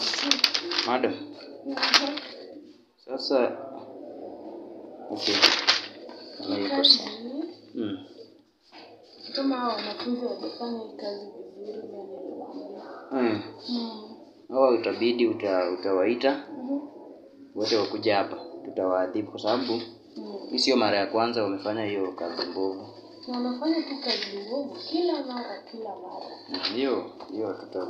Madam. Sasa okay. Kama yuko sawa. Mm. kama hao wanafunzi wajafanya hii kazi vizuri vile niliwaambia. Mm. Mm. Hawa utabidi uta, utawaita Mhm. wote wakuja hapa, tutawaadhibu kwa sababu Mm. hii sio mara ya kwanza wamefanya hiyo kazi mbovu. Na wanafanya tu kazi mbovu kila mara kila mara. Na Hiyo hiyo tuta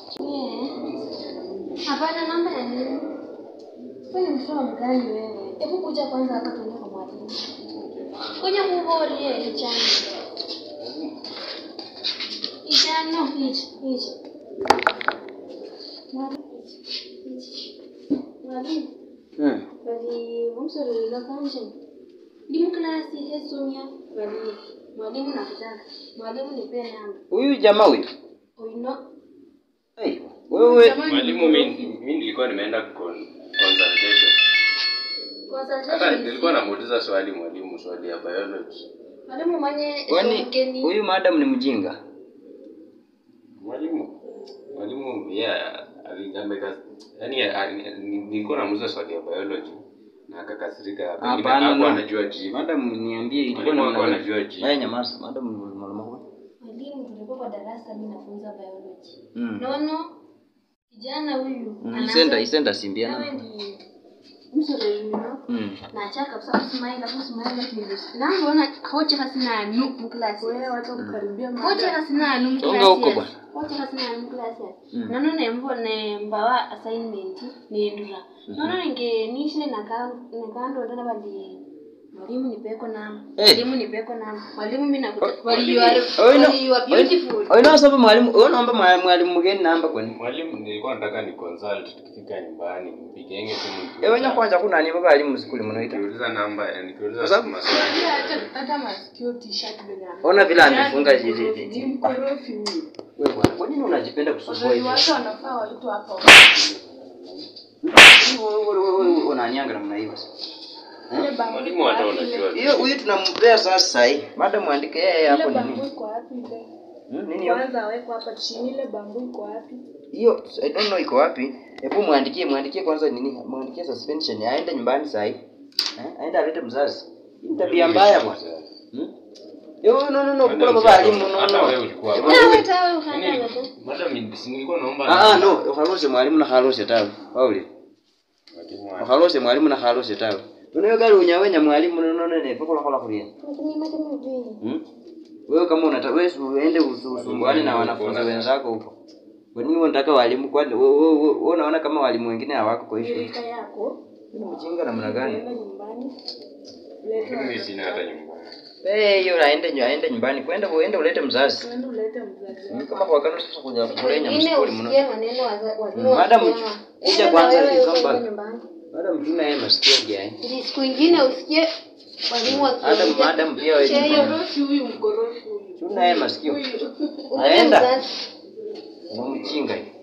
Hapana, namba ya nini? Wewe ni mtoto mgani wewe? Hebu kuja kwanza hapa tuende kwa mwalimu. Kuja kugori yeye chana. Ijano hichi hichi. Mwalimu, mm. bali mumsorera kanje. Ndi mklasi hesomya bali mwalimu nakutaka. Mwalimu nipe namba. Huyu jamaa huyu. Oino. Hey, wewe Mwalimu, mi mi nilikuwa nimeenda con- consultation. Hata Consultation. nilikuwa namuuliza swali mwalimu, swali ya biology. Mwalimu mwenye kwani somkeni. huyu madam ni mjinga? Mwalimu, mwalimu yeah, ali- ameka yani ali- nilikuwa namuuliza swali ya biology na akakasirika. Pengine Hapana, hakuwa no. anajua jibu. Madam niambie ilikuwa Mwalimu namna hakuwa gani? anajua jibu. Haya nyamaza, madam ni mwalimu wako. Mwalimu, tulikuwa kwa darasa, mimi nafunza biology. Mm. Nono kijana huyu Mm, anaanza- Isenda isenda simbia nawe na. ndi msorerino Mm. nachaka kabisa kusimaila kusimaila kilusi nangona hoche hasina nu muklasi Wewe wacha kukaribia hoche mada. hasina nu Songa huko muklasi bwana. hoche hasina nu muklasi Mm. nono nembo nembawa assignment nendura nono nge nishine nakandonda bali mwalimu nipeko namba Eh. mwalimu nipeko namba mwalimu mimi nakuta Oh, bali you are Oino, bali you are beautiful oino sababu mwalimu, wewe unaomba mwa- mwalimu mgeni namba kwani? Mwalimu, nilikuwa nataka ni consult tukifika nyumbani, nipigenge simu Ewe nikiuliza- kwanza kuna nani baba alimu sikuli mnaita. nikiuliza namba, eh, nikiuliza Kwa sababu- maswali. Hata hata masikio t-shirt venye amevaa. Ona vile amefunga Yaani hizi- mkorofi, hizi- ni mkorofi huyu. Wewe bwana, kwa nini unajipenda kusumbua Wazazi hivyo? wake wanafaa waitwe hapa. Wewe- wewe- wewe- wewe unanianga namna hiyo. Ile bango Mwalimu iko hata wapi unajua ile? Hiyo huyu tunampea sasa hii. Madam muandike yeye hapo Ile nini? bango iko wapi ile? Hmm, Nini hiyo? Kwanza awekwe hapa chini ile bango iko wapi? Hiyo I don't know iko wapi. Hebu muandikie, muandikie kwanza nini? Muandikie suspension. Aende nyumbani saa hii. Eh? Aende alete mzazi. Hii ni tabia mbaya bwana. Hmm? Yo no no no, kula baba alimu no Hata no. wewe ulikuwa Hebu- hapa. Tawe, tawe, ukanda Yaani, wewe. Madam, si nilikuwa naomba Ah ah no, uhalose mwalimu na halose tawe. Pauli. Mwalimu wa- Uhalose mwalimu na halose tawe. Unayo gari unyawenya mwalimu no no ne pokola kola kulia. Lakini mimi kama vile Hmm? Wewe kama unataka wewe si uende usu- usumbuane na wanafunzi wenzako huko. Kwa nini unataka walimu kwani wewe wewe- wewe unaona kama walimu wengine hawako kwa hiyo? Shirika yako. Ni mjinga namna gani? Unaenda nyumbani. Mimi sina hata nyumbani. Eh, hiyo aende nyu- aende nyumbani. Kwenda uende ulete mzazi. Unaenda ulete mzazi wako. Ni kama kwa kanu sasa kuja kulenya wengine msikuli mno. usikie maneno waza- walimu Madam, wakisema. kuja Enda kwanza na wewe come uko back. nyumbani. Madam tuna yeye masikio gani? Ili siku ingine usikie walimu Madam wakiongea. madam pia wewe. Cheyo. Mkorofi huyu mkorofi huyu. Tuna yeye masikio. Huyu. Ule Aenda. mzazi. Unamchinga.